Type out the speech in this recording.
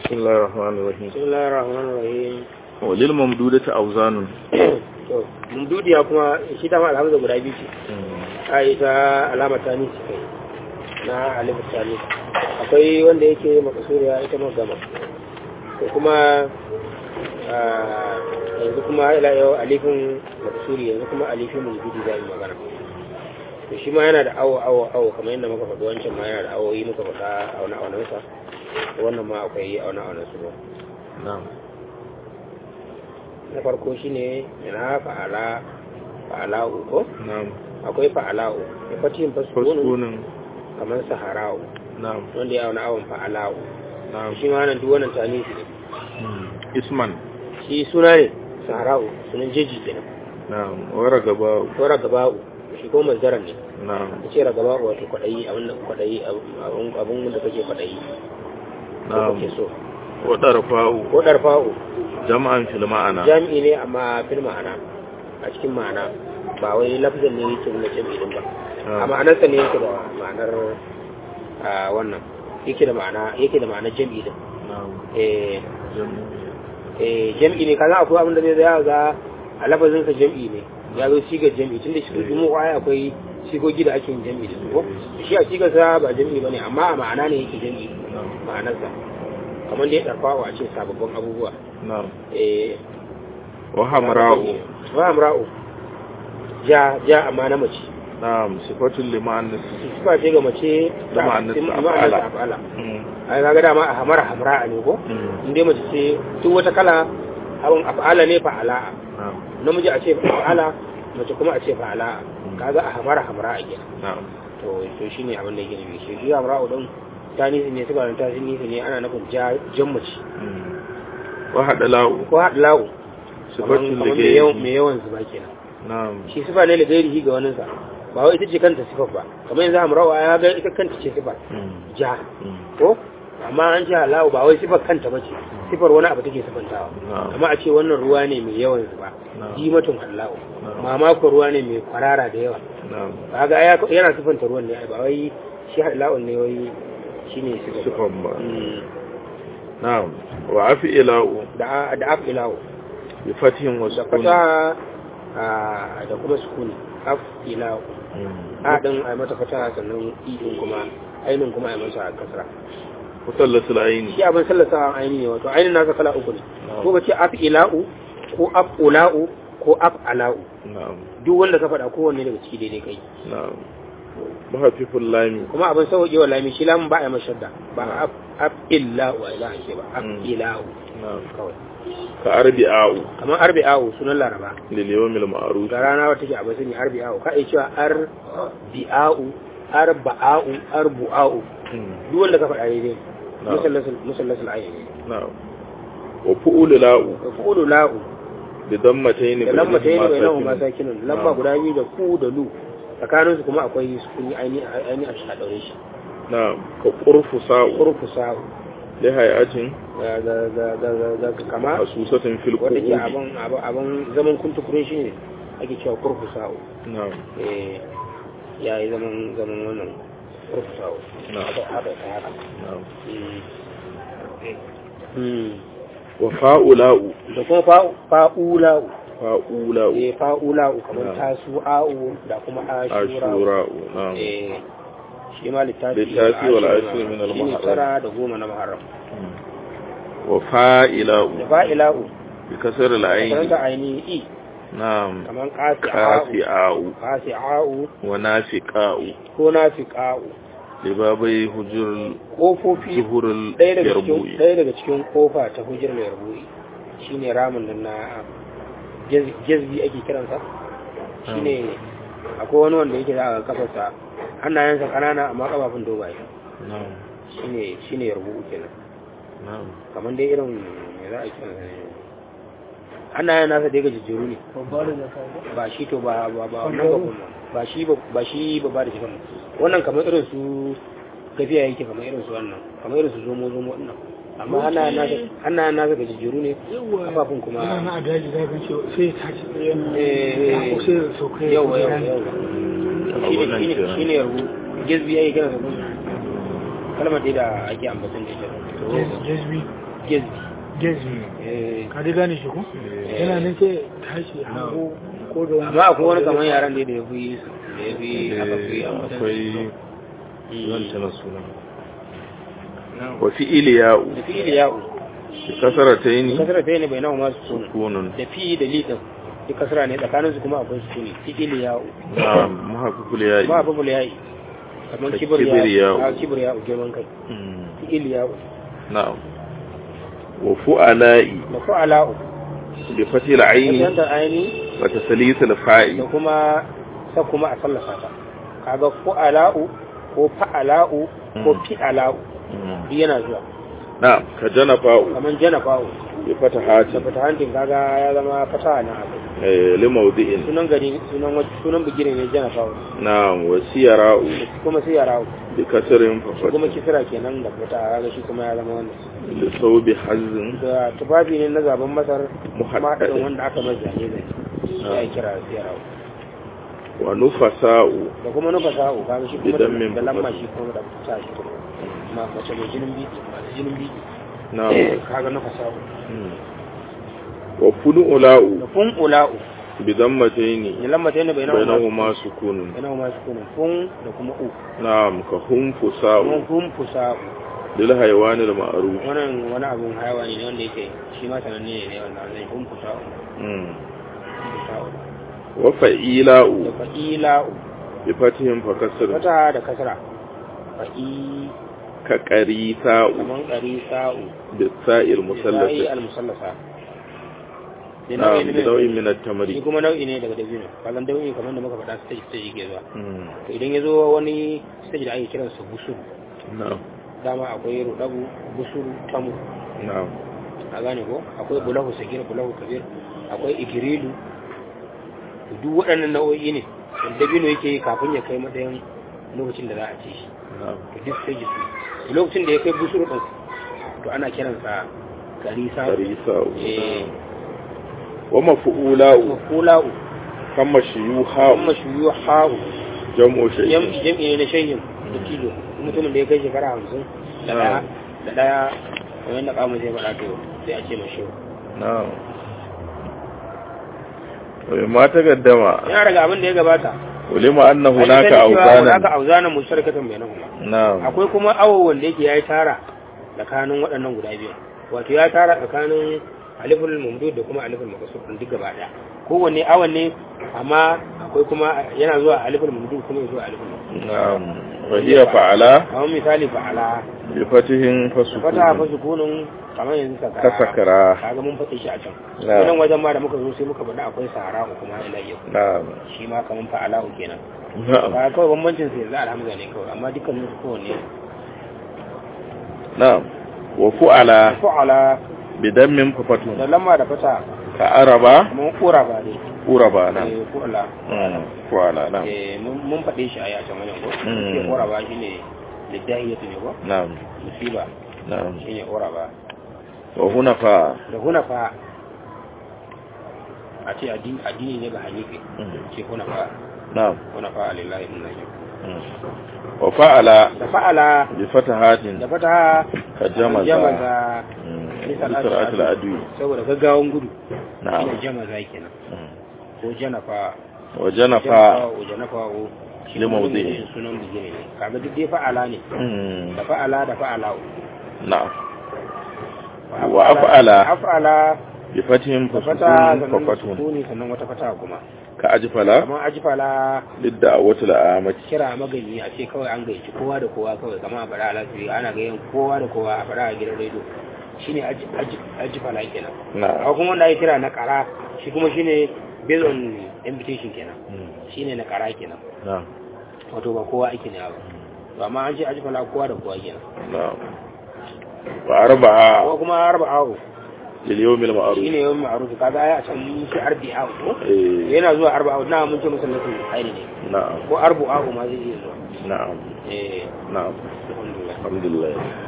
بسم الله الرحمن الرحيم بسم الله الرحمن الرحيم وللممدودة أوزان to mumdudiya kuma shi dama alhamdu guda biyu ce a yi ta alama ta nisi kai na alif tani akwai wanda yake makasuriya ita magama ko kuma yanzu kuma ila yau alifin makasuri yanzu kuma alifin mumdudi za yi magana to shi ma yana da awo awo awo kamar yadda muka faɗi wancan ma yana da awoyi muka faɗa auna aunansa wannan ma akwai auna aunansu ba نعم na farko shine yana fa'ala fa'ala'u ko نعم akwai fa'ala'u da fatihin fasukunu فسكون kamar sahara'u نعم wanda ya wani awon fa'ala'u نعم shi ma nan duk wannan tanisi ne اسما shi suna ne sahara'u sunan jeji kenan نعم ورغباء ko ragaba'u shi ko mazdaran ne نعم ya ce ragaba'u wato kwaɗayi abin da kwaɗayi abin abin da kake kwaɗayi ko نعم kake so وطرفاء ko ɗarfa'u جمعا في المعنى jami'i ne amma fil ma'ana a cikin ma'ana ba wai lafzan ne yake nuna jami'i din ba a ma'anarsa ne yake da ma'anar a wannan yake da ma'ana yake da ma'anar jami'i din نعم eh جمع eh jami'i ne kaza akwai abin da zai zaya ga a lafazin sa jami'i ne ya zo sigar jami'i tunda shi dumu ai akwai sigogi da ake yin jami'i da su ko shi a sigar sa ba jami'i bane amma a ma'ana ne yake jami'i نعم ma'anarsa kamar da ya darfawa a ce sababbin abubuwa نعم eh وحمراء wa amra'u ja ja amma na mace نعم صفة لمعنى sifa ce ga mace Da ma'anarsa ma'anarsa af'ala. af'ala ai kaga dama a hamara hamra ne ko in dai mace ce duk wata kala abin af'ala ne fa'ala نعم namiji a ce fa'ala mace kuma a ce fa'ala kaga a hamara hamra a gida نعم to to shine abin da yake nufi shi shi hamra din ta nisi ne suka ta nisi ne ana nufin ja jan mace وحدلاء ko hadla'u صفة kamar mai yawan لغيره mai yawan zuba kenan نعم shi sifa ne da gairihi ga waninsa ba wai ita ce kanta sifar ba kamar yanzu hamrawa ya ga ita kanta ce sifar ja ko amma an ce halawu ba wai sifar kanta ba ce sifar wani abu take sifantawa Na'am. amma a ce wannan ruwa ne mai yawan zuba Na'am. jimatun halawu Na'am. mamakon ruwa ne mai kwarara da yawa نعم kaga ya yana sifanta ruwan ne ai ba wai shi halawun ne wai shine sifar صفة ما. Mm. نعم وعفئلاء da da afilawo بفتح da وسكون fata ah, da kuma sukuni afilawo a din ai mata fata sannan i din kuma ainin kuma ai masa kasra مثلث العين shi abin sallasa aini ne wato ainin nasa kala uku ne Na'am. ko ka ce afila'u ko af'ula'u ko af'ala'u نعم duk wanda ka faɗa kowanne daga ciki daidai kai نعم بخفيف اللام kuma abin sauƙi wa lami shi lamun ba a yi mashadda ba af af'ila'u a ila ake ba af'ila'u نعم kawai كأربعاء kamar arbi'a'u sunan laraba لليوم المعروف ga rana wata ke abin sun yi arbi'a'u ka iya cewa arbi'a'u arba'a'u arbu'a'u duk wanda ka faɗa daidai Na'am. musallasul musallasul ayyani نعم وفؤول لاء ka kudu la'u بضمتين da lamba ta yi da bainahu ساكن. ma sakinun lamba نعم. guda biyu da ku da lu tsakanin su kuma akwai sukuni aini aini a shi a daure shi نعم كقرفصاء kurfu sa'u لهيئة ga ga ga ga ga ga kama خصوصة في wanda ke القعود abin abin abin zaman kuntukurin shi ne ake cewa kurfu sa'u نعم eh ya yi zaman zaman wannan kurfu sa'u نعم haka haka ta haka نعم Mm. Mm. وفاؤلاء da kuma fa'u fa'ula'u فاؤلاء eh fa'ula'u kamar Na'am. tasu'a'u da kuma ashura'u عاشوراء نعم eh shi ma littafi Littafi wal ashir min al shi ne muharram. tara da goma na muharram وفائلاء da fa'ila'u بكسر العين karanta ainihi i نعم kamar qasi'a'u كافئاء qasi'a'u ونافقاء ko nafiqa'u لبابي هجر kofofi ظهور ɗaya daga cikin اليربوي ɗaya daga cikin kofa ta hujjar mai rubu'i shine ramin nan na jaz- jazbi ake kiransa shine akwai wani wanda yake za a kafarsa hannayensa kanana amma kafafun dogaye نعم shine shine rubu'u kenan نعم kamar dai irin me za a kira ne hannayen nasa dai gajejjeru ne ba shi to ba ba ba wannan ba kuma ba shi ba ba shi ba ba da shi kamar wannan kamar irin su gafiya yake kamar irin su wannan kamar irin su zomo zomo wannan amma hannayen nasa hannayen nasa gajejjeru ne kafafun kuma yana na a daji za ka ce sai ya tashi tsaye eh ko sai ya sauka ya yawa yawa yawa a shine wannan shine kenan. shine rubu gizbi yake kira sa kalmar dai da ake ambaton da ita jazbi gezbi Gezi. eh Ka dai gane shi ko? Yana nan sai tashi hango ko da amma akwai wani kamar yaran da ya fi da ya fi aka fi Eh, ambatan akwai Mm. zan tana suna Na'am. wa fi'il ya'u da fi'il ya'u bi kasarataini kasara ta ne bai nawa masu sukuni sukunun da fi da li din duk kasara ne tsakanin su kuma akwai sukuni fi'il ya'u na'am muhaqqaqul ya'i ba babu ya'i kamar Ka kibir kibir ya'u ya'u. a kibir ya'u girman kai Mm, fi'il ya'u na'am wa fu'ala'i da fa'ala'u bi fatil aini wajen da aini wa taslisil fa'i da kuma sa kuma a sallafa ta kaga fa'ala'u ko fa'ala'u ko Mm. fi'ala'u Mm, duk yana zuwa na'am ka janafa'u kamar janafa'u bi fatahati da fata hancin kaga ya zama fata na abu eh li mawdi'in sunan gari sunan waj- sunan bigire ne janafa'u na'am wa siyara'u kuma sai yara bi kasrin fa shi kuma kisira kenan da fata kaga shi kuma ya zama wannan li sawbi hazzin da tufafi ne na zaben masar Muhaddad. mahaɗin wanda aka mai zane zane ya yi kira siyara wa nufasa'u da kuma nufa sa'u kaga shi kuma Idan min da lamma fufas. shi kuma da ta shi kuma ma mace mai jinin biki masu jinin biki na'am kaga nufa sa'u Mm. wa funu'ula'u da fun ula'u bi dammataini ne lamma ta yana bai nawa bainahuma sukunun bai nawa masu kunan fun da kuma u na'am ka kuma hunfusa'u fun fusa'u lil hayawanil ma'ruf wannan wani abun haiwani ne wanda yake shi ma sananne ne ne wanda zai fun fusa'u Mm. fun fusa'u wa da fa'ila'u fa'ila'u bi fatihim fa kasr fata da kasra fa'i ka qarisa'u kaman ƙari sa'u bi sa'il sa'i musallasa al-musallasa da na'am nau'i bi ne nau'in min shi at-tamri kuma nau'i ne daga dabino kalan nau'i kamar da muka faɗa stage stage yake zuwa Mm. to idan ya zo wani stage da ake kiransa busuru na'am dama akwai rudabu busuru tamu na'am a gane ko akwai bulahu sagir bulahu kabir akwai igirilu to duk waɗannan nau'o'i ne wanda dabino yake yi kafin ya kai matsayin lokacin da za a ci shi na'am to duk stages ne lokacin da ya kai busuru ɗin to ana kiransa karisa qarisa'u eh wa maf'ula'u mafula'u kama shuyuha'u kuma shuyu ha'u jam'u shay'in jam'i jam'i ne na shayin da kilo mutumin da ya kai shekara hamsin da ɗaya da ɗaya kamar yadda ƙamun zai faɗa to sai a ce mashi na'am wa ma taqaddama yana daga abin da ya gabata ulima anna An hunaka sani cewa awzanan hunaka auzanan musharakatan bainahuma na'am akwai kuma awo wanda yake yayi tara tsakanin waɗannan guda biyu wato ya tara tsakanin aliful mamdud da kuma aliful maqsur din duk gaba daya kowanne awon ne amma akwai kuma yana zuwa aliful mamdud kuma ya zuwa aliful maqsur na'am wa hiya fa'ala kamar misali fa'ala bi fatihin fata fa fasukun sukunun kamar yanzu sakara kasakara kaga mun faɗi shi a can Na'am. wannan wajen ma da muka zo sai muka faɗi akwai sahara kuma ila yau na'am shi ma kamar fa'ala kenan na'am ba kawai bambancin sai za alhamza ne kawai amma dukkanin su kowanne na'am wa fu'ala fa'ala bi dammin fafatun da lamma da fata ka araba kamar kura ba ne uraba na eh fa'ala Mm, fu'ala na eh mun mun faɗe shi a yacan wajen ko Mm. sai kura ba shine lidahiyatu ne ko na'am musiba na'am shine kura ba wa hunafa da hunafa a ce addini addini ne ga hanifi Mm. ce hunafa na'am hunafa lillahi min najib Mm. wa fa'ala da fa'ala bi fatahatin da fata ka jamaza jamaza Mm, Nisal bi sar'atil adwi saboda gaggawan gudu na'am shine jamaza kenan Mm. ko janafa wa janafa janafa janafa o shi Lima kuma wuzi. ne sunan bigire ne kaga duk dai fa'ala ne Mm, da fa'ala da fa'ala na'am Wa af'ala. af'ala bi fatihin da fata fasukun sannan fafatun sukuni sannan wata fata kuma ka ajfala kamar ajfala lidda a wata la'amati kira magani a ce kawai an gaici kowa da kowa kawai kamar a faɗa alasiri ana gayyan kowa da kowa a faɗa a gidan rediyo shine aji- aji- ajfala kenan na a kuma wanda ake kira na kara shi kuma shine based on invitation kenan shine na kara kenan na wato ba kowa ake ne ba to amma an ce ajfala kowa da kowa kenan na wa arba'a ko kuma arba'u lil yawmil ma'ruf shine yawan ma'ruf kaga ai a can mun ce arbi'a ko eh yana zuwa arba'u na mun ce musallatin khairi ne na'am ko arba'u ma zai iya zuwa na'am eh na'am alhamdulillah alhamdulillah